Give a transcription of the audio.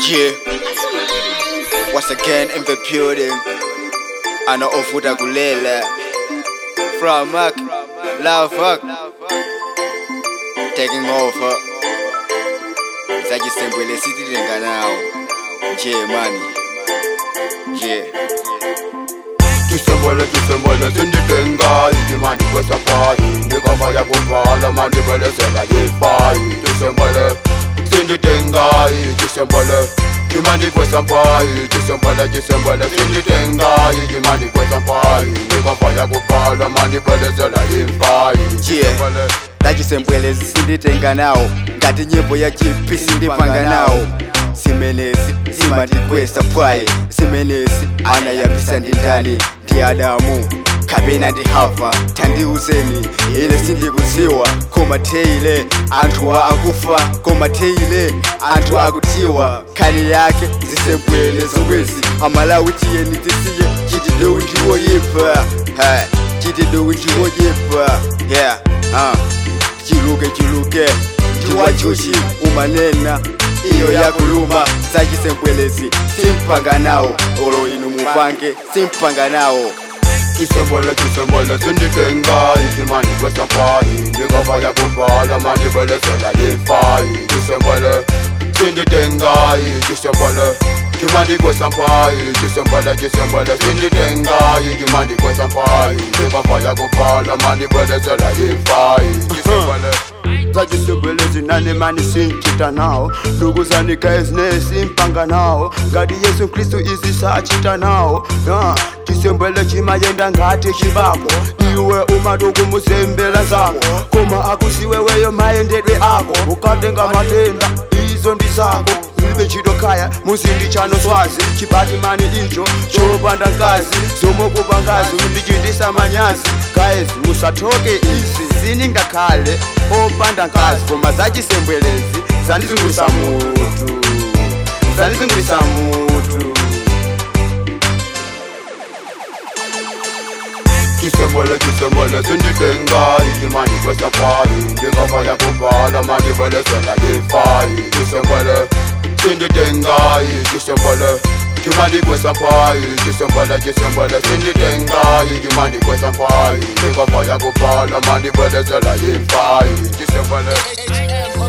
Yeah, once again in the building. Ana ovuta kulele. From Mark, Love Fuck. Taking over. Zajisembele sitilenga now. Yeah, money. Yeah. Kisembele kisembele sinditenga Imani kwesa pai Nikava ya kuvala mani bele sela yipai Kisembele sinditenga Kisembele Imani kwesa pai Kisembele kisembele sinditenga Imani kwesa pai Nikava ya kuvala mani bele sela yipai Yeah. Zajisembele sinditenga nawo. Ngati nyimbo ya GP sindipanga nawo. Simenezi simandikwesa pwayi simenezi anayambisa ndindani ndi adamu kapena ndi hava tandiuzeni ine sindikudziwa koma teile anthu a akufa koma teile anthu akutiwa khali yake zisembwele zomwezi amalawi tiyeni tisiye chitidowu ndiwoyipa chitidowu ndiwoyipa yeah uh. chiluke chiluke ndiwachuchi umanena iyo yakuluma zachisembwelezi simpanga nawo olo inu mupange simpanga nawo Kisembele kisembele sinditenga Imani kwesa pai Nikava ya kuvala mani bele sela yipai Kisembele sinditenga Kisembele Kimandi kwesa pai Kisembele kisembele sinditenga Kimandi kwesa pai Nikava ya kuvala mani bele sela yipai Kisembele zachisembele zinane mani sinchita nawo ndugu zanika ezine simpanga nawo ngati yesu khristu izi sachita nawo ya chisembele chimayenda ngati chibako iwe umatuku musembela zako koma akusiwe weyo mayendedwe ako ukatenga matenda izo ndi zako ibe chitokaya muzindi chano swazi chipati mani icho chopanda ngazi zomokupa ngazi undichitisa manyazi guys musatoke izi ziningakhale opanda ngazi koma zachisembwelezi zandizungulisa mutu zandizungulisa mutu Kisembele kisembele sinditenga Imani kwesa pai Nikava ya kuvala mani bele sela yipai Kisembele sinditenga Kisembele Kimani kwesa pai Kisembele kisembele sinditenga Imani kwesa pai Nikava ya kuvala mani bele sela yipai Kisembele